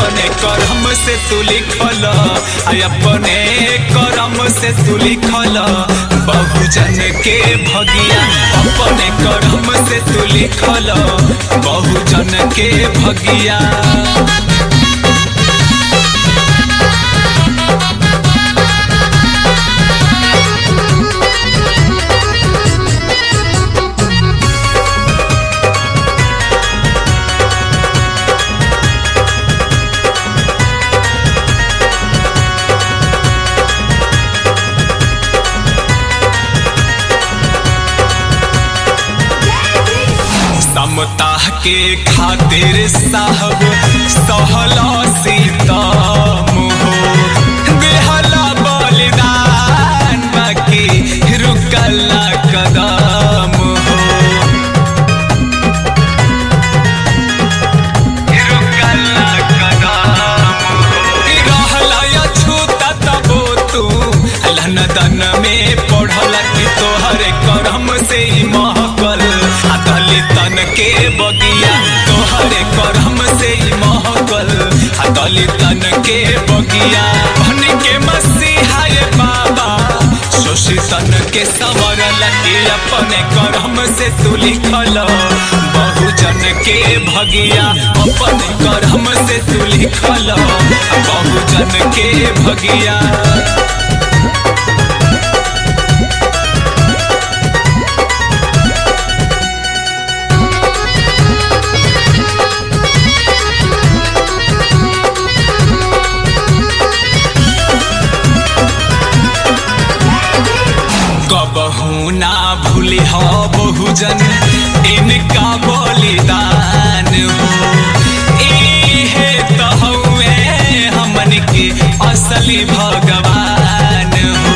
अपने करम से तू लिखल आ अपने करम से तू लिखल बहुजन के भगिया अपने करम से तू लिखल बहुजन के भगिया समता के खातिर साहब सहला सीतम हो देहला बलिदान बाकी रुकला कदम हो रुकला कदम हो रहला अछूता तबो तू लन दन में पढ़ल कि तोहरे करम से ही महकल आ दलितन के बगिया तोहरे करम से ही महकल आ दलितन के बगिया बन के मसीहा ये बाबा शोषितन के संवरल के अपने करम से तू लिखल बहुजन के भगिया अपने करम से तू लिखल बहुजन के भगिया कबहू ना भूले हो बहुजन इनका बलिदान हो इहे तो हउए हमन के असली भगवान हो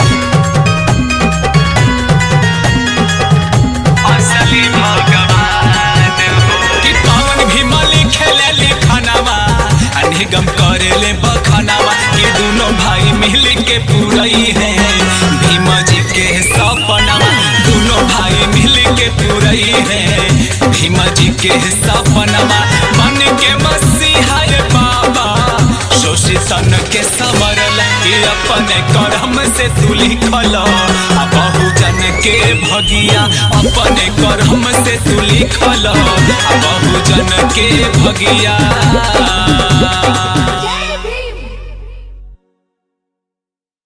असली भगवान हो कि पवन भीमली खेले लिखनवा आ निगम करेले बखनवा कि दोनों भाई मिल के पूरई है भीम जी के सपनवा दोनों भाई मिल के पूरई है भीम जी के सपनवा मन के मसीहा ये बाबा शोषितन के समरल कि अपने करम से तू लिखल आ बहुजन के भगिया अपने करम से तू लिखल आ बहुजन के भगिया